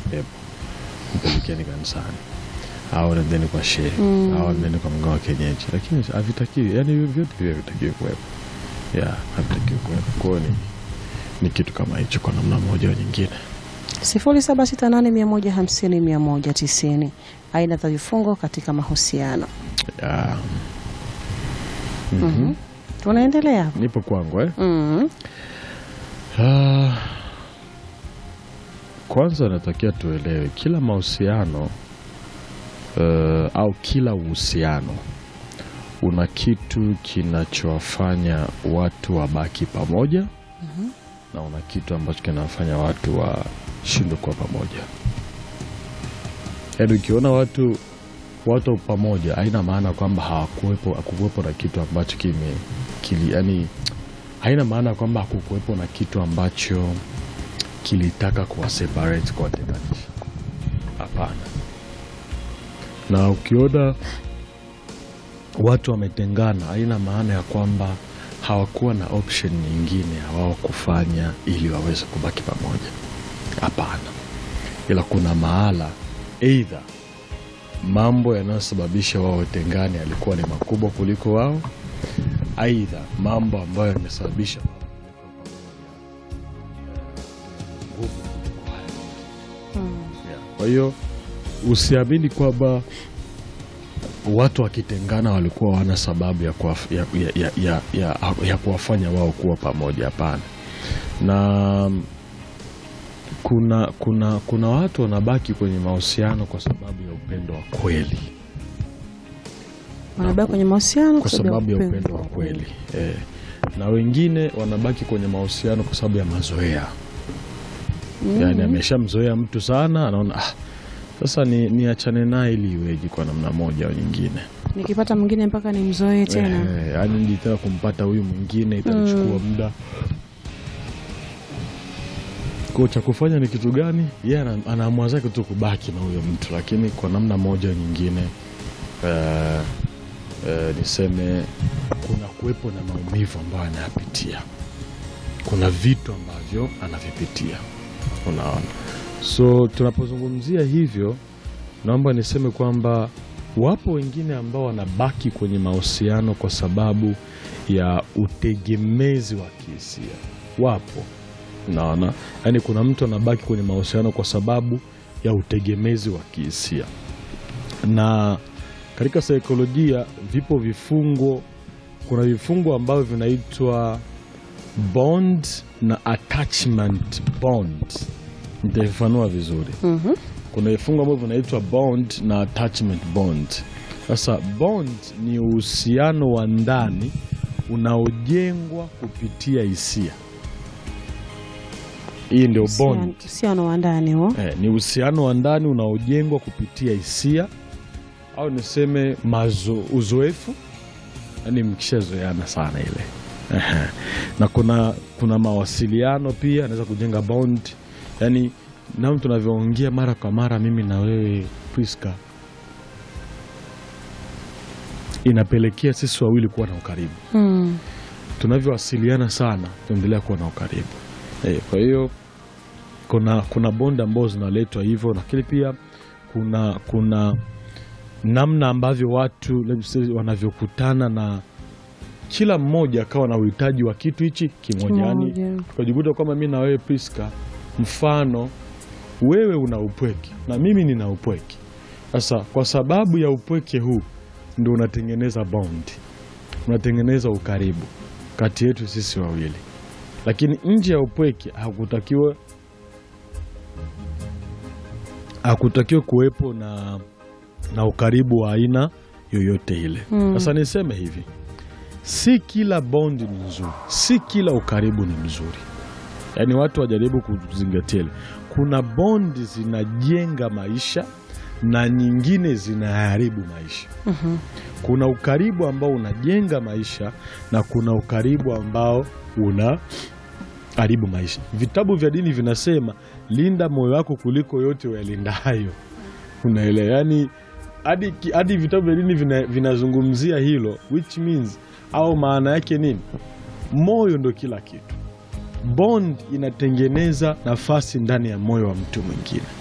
pepo mpelekeni kanisani au nendeni kwa shehe au nendeni kwa mganga wa kienyeji lakini havitakiwi yani vyote vile havitakiwi kuwepo ya havitakiwi kuwepo kwao ni, ni kitu kama hicho kwa namna moja au nyingine 0768150190 aina za vifungo katika mahusiano. ya, Tunaendelea. nipo kwangu eh? Mm. Ah, kwanza natakia tuelewe kila mahusiano eh, au kila uhusiano una kitu kinachowafanya watu wabaki pamoja na una kitu ambacho kinawafanya watu washindwe kuwa pamoja. Yaani ukiona watu watu pamoja haina maana kwamba hawakuwepo hakukuwepo na kitu ambacho kime kili, yani haina maana kwamba hakukuwepo na kitu ambacho kilitaka kuwaseparate kuwatenganisha. Hapana. Na ukiona watu wametengana, haina maana ya kwamba hawakuwa na option nyingine wao kufanya ili waweze kubaki pamoja. Hapana, ila kuna mahala eidha mambo yanayosababisha wao watengane yalikuwa ni makubwa kuliko wao, aidha mambo ambayo yamesababisha wao kuweka pamoja, eh, nguvu kuliko hayo. Yeah. Kwa hiyo usiamini kwamba watu wakitengana walikuwa wana sababu ya, kuwaf, ya, ya, ya, ya, ya, ya kuwafanya wao kuwa pamoja. Hapana. Na kuna, kuna, kuna watu wanabaki kwenye mahusiano kwa sababu ya upendo wa kweli, Wanabaki kwenye mahusiano kwa sababu ya upendo wa kweli eh. Na wengine wanabaki kwenye mahusiano kwa sababu ya mazoea yaani ameshamzoea mtu sana, anaona ah, sasa ni niachane naye ili iweje kwa namna moja au nyingine. Nikipata mwingine mpaka nimzoee tena. Eh, yaani nilitaka kumpata huyu mwingine itachukua muda. Kwa cha kufanya ni kitu gani? Yeye ana- anaamua zake tu kubaki na huyo mtu, lakini kwa namna moja au nyingine eh, eh, niseme kuna kuwepo na maumivu ambayo anayapitia, kuna vitu ambavyo anavipitia, unaona. So tunapozungumzia hivyo, naomba niseme kwamba wapo wengine ambao wanabaki kwenye mahusiano kwa sababu ya utegemezi wa kihisia. Wapo, unaona, yaani kuna mtu anabaki kwenye mahusiano kwa sababu ya utegemezi wa kihisia, na katika saikolojia vipo vifungo. Kuna vifungo ambavyo vinaitwa bond na attachment bond. Nitaifafanua vizuri Mhm. kuna vifungo ambavyo vinaitwa bond na attachment bond. Sasa bond ni uhusiano wa ndani unaojengwa kupitia hisia. Hii ndio bond. Uhusiano wa ndani huo. Eh, ni uhusiano wa ndani unaojengwa kupitia hisia au niseme mazo, uzoefu, yaani mkishazoeana sana ile Ehe. na kuna, kuna mawasiliano pia anaweza kujenga bond, yaani namna tunavyoongea mara kwa mara, mimi na wewe Priska, inapelekea sisi wawili kuwa na ukaribu Mm. tunavyowasiliana sana tunaendelea kuwa na ukaribu eh, kwa hiyo kuna kuna bonda ambazo zinaletwa hivyo, lakini pia kuna kuna namna ambavyo watu let's say, wanavyokutana na kila mmoja akawa na uhitaji wa kitu hichi kimoja, yani Kimoja. tukajikuta kwamba mi na wewe Priska, mfano wewe una upweke na mimi nina upweke. Sasa kwa sababu ya upweke huu ndio unatengeneza bond, unatengeneza ukaribu kati yetu sisi wawili, lakini nje ya upweke hakutakiwa hakutakiwa kuwepo na, na ukaribu wa aina yoyote ile. Sasa niseme hivi, si kila bondi ni nzuri, si kila ukaribu ni mzuri. Yaani watu wajaribu kuzingatia ile, kuna bondi zinajenga maisha na nyingine zinaharibu maisha. Kuna ukaribu ambao unajenga maisha na kuna ukaribu ambao una haribu maisha. Vitabu vya dini vinasema linda moyo wako kuliko yote uyalindayo. Unaelewa? Yani hadi hadi vitabu vya dini vina- vinazungumzia hilo, which means au maana yake nini? Moyo ndo kila kitu. Bond inatengeneza nafasi ndani ya moyo wa mtu mwingine.